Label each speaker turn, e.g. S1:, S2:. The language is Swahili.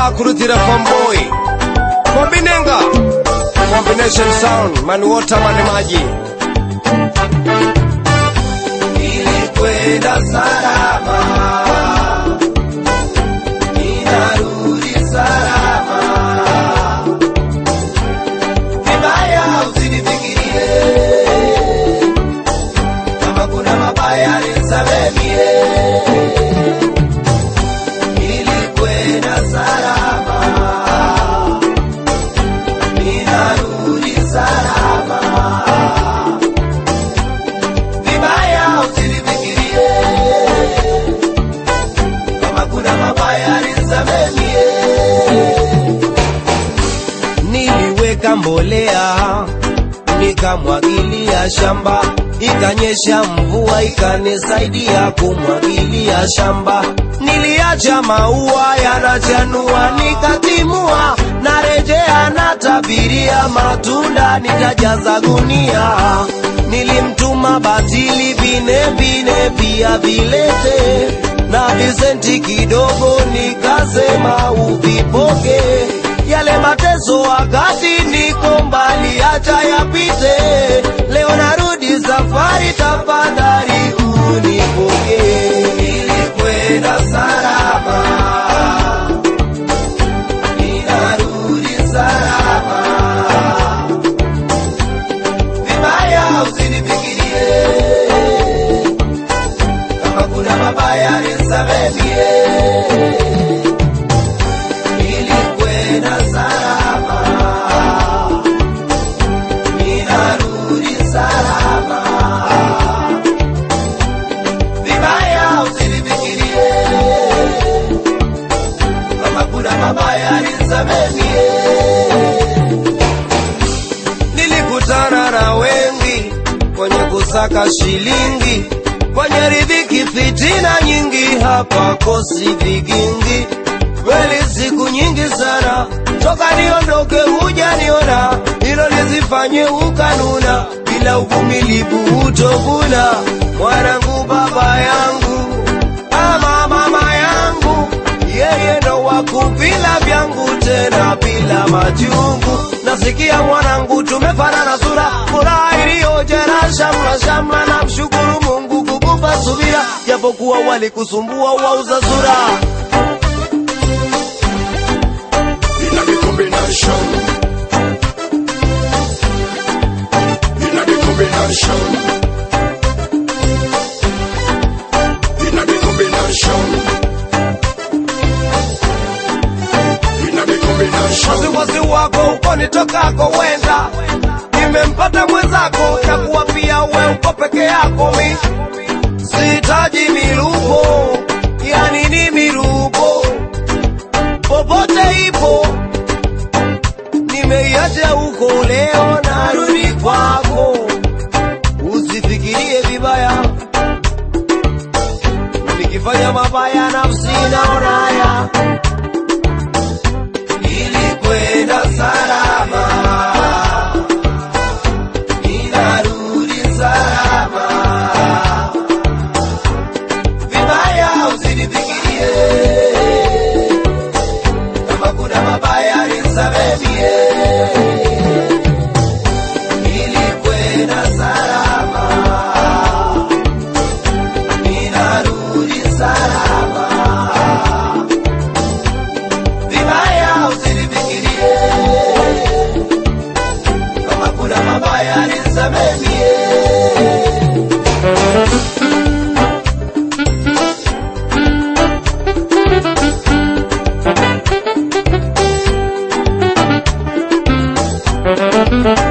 S1: kurutira famboy kombinenga combination sound manuota mane maji
S2: nilikwenda salama, ninarudi salama. Vibaya usinifikirie, kama kuna mabaya nisamemie. Nilikwenda salama, ninarudi salama vibaya usinifikirie, kama kuna mabaya nisamemie.
S1: niliweka mbolea nikamwagilia shamba ikanyesha mvua ikanisaidia kumwagilia shamba niliacha maua yanachanua nikatimua narejea natabiria matunda nitajaza gunia nilimtuma batili vine vine pia vilete na visenti kidogo nikasema uvipoke yale mateso wakati niko mbali, acha yapite. Leo narudi safari, tafadhali unipokee.
S2: Nilikwenda salama, ninarudi salama. Vibaya usinifikirie, kama kuna mabaya nisamemie. Nilikwenda salama, ninarudi salama. Vibaya usinifikirie, kama kuna mabaya nisamemie.
S1: Nilikutana na wengi kwenye kusaka shilingi, kwenye riziki fitina nyingi, hapa kosi vigingi. Kweli siku nyingi sana toka niondoke, hujaniona hilo lizifanye ukanuna, bila uvumilivu utovuna. Mwanangu, baba yangu ama mama yangu, yeye ndo wakuvila vyangu tena bila majungu. Nasikia mwanangu, tumefanana sura, furaha iliyojera shamla shamla. Na mshukuru Mungu kukupa subira, japokuwa walikusumbua wauza sura.
S3: in a the combination. In a the combination. In a the combination. In a the combination.
S1: wasiwasi wako uko nitokako wenda nimempata mwenzako takuwa pia we uko peke yako mi sihitaji miluko yani ni miruko popote ipo nimeiacha huko leo narudi kwako usifikirie vibaya nikifanya mabaya nafsi naonaya
S2: Nilikwenda salama, ninarudi salama. Vibaya usinifikirie, kama kuna mabaya nisamemie. Nilikwenda salama, ninarudi salama vibaya usinifikirie, kama kuna mabaya nisamemie.
S4: Thank